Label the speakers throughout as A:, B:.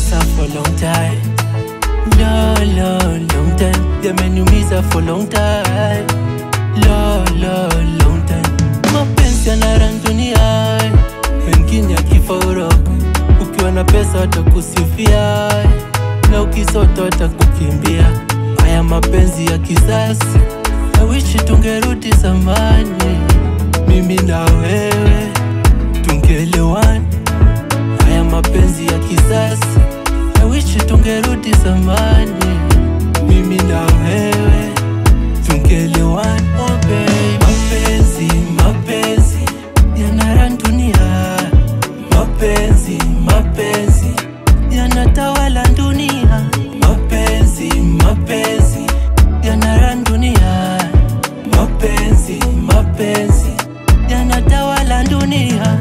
A: pesa for long time lo lo long time yameniumiza for long time lo lo long time mapenzi yanarandunia wengine akifa uroka ukiwa na pesa watakusifia na ukisota watakukimbia haya mapenzi ya kisasi nawishi tungerudi zamani mimi na wewe tungeelewana haya mapenzi ya kisasi nawishi tungerudi zamani mimi na wewe tungeelewana oh baby. mapenzi mapenzi yanarandunia mapenzi mapenzi yanatawala dunia mapenzi mapenzi yanarandunia mapenzi mapenzi yanatawala dunia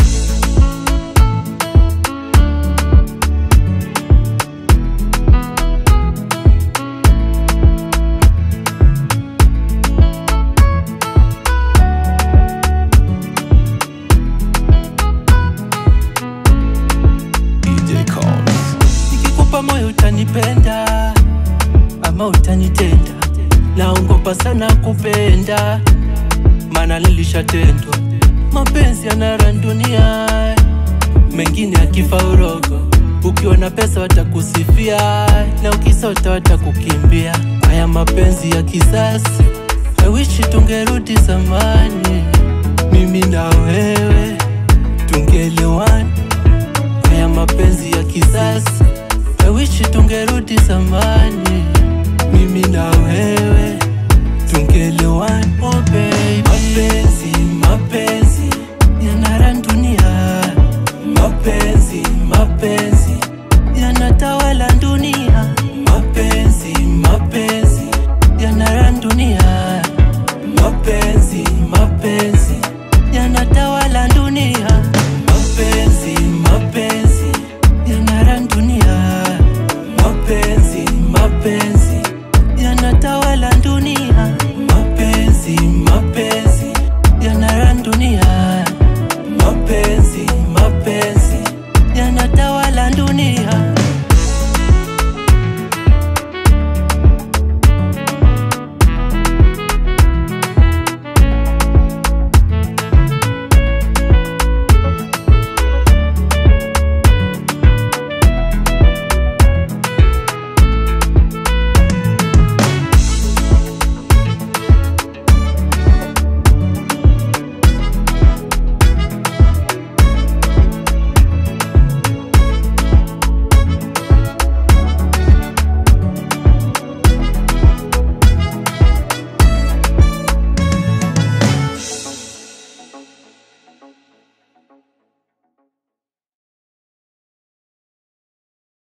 B: DJ Combs.
A: nikikupa moyo utanipenda ama utanitenda naongopa sana kupenda maana nilishatendwa mapenzi yanarandunia mengine akifa urogo ukiwa na pesa watakusifia na ukisota watakukimbia haya mapenzi ya kisasi awishi tungerudi zamani mimi na wewe tungeelewana haya mapenzi ya kisasa nawishi tungerudi zamani mimi na wewe